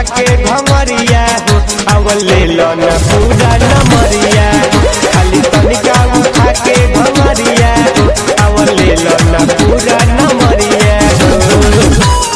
के घमरिया हो आवल ले लो न पूरा नमरिया खाली तनिका उठा के घमरिया हो आवल ले लो न पूरा नमरिया हो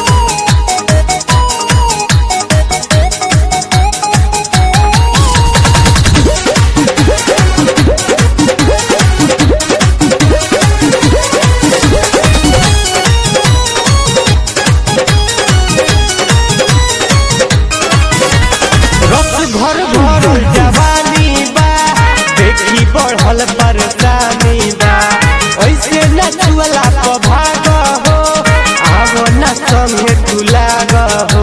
रस घर भरल जवानी बा देखी बढ़ल परेशानी बा ऐसे न छुअला प भाग हो आवो न संगे तू लाग हो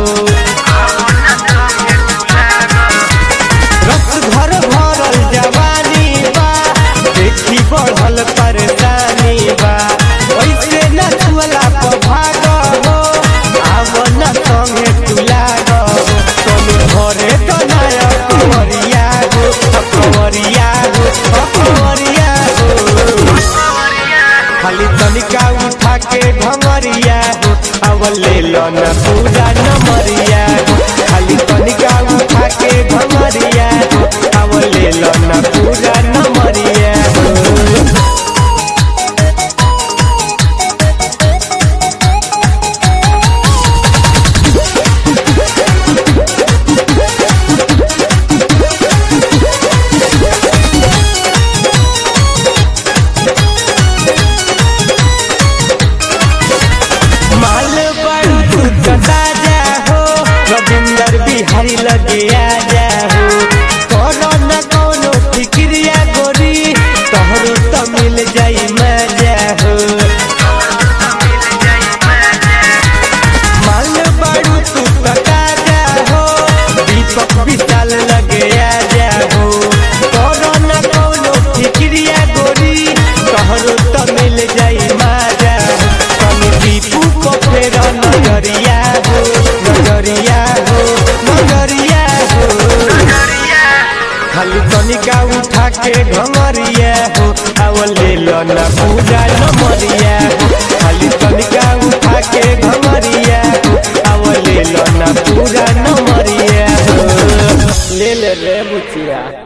रस घर भरल जवानी बा देखी बढ़ल परेशानी बा ऐसे न छुअला प भाग हो आवो न संगे तू लाग हो तनु घरे तो नया कंवरिया हो कंवरिया हो कंवरिया हो खाली तनिका उठा के घमरिया हो आवल ले लो न पूरा नमरिया हो खाली तनिका उठा के घमरिया हो आवल ले लो न पूरा नमरिया हो माल बड़ू तू कटा जा हो रविंदर बिहारी लगे आ जा हो कोनो न कोनो फिक्रिया गोरी तोहरो तो मिल जाई मजा हो माल बड़ू तू कटा जा हो दीपक विशाल लगे आ जा हो कोनो न कोनो फिक्रिया गोरी तोहरो तो मिल जाई मजा हो कमी दीपू को फेर नजरिया हो नजरिया हो नजरिया हो खाली तनिका उठा के घमरिया हो आवल ले लो न पूजा नमरिया हो खाली तनिका उठा के घमरिया हो आवल ले लो न पूरा नमरिया हो ले ले रे बुचिया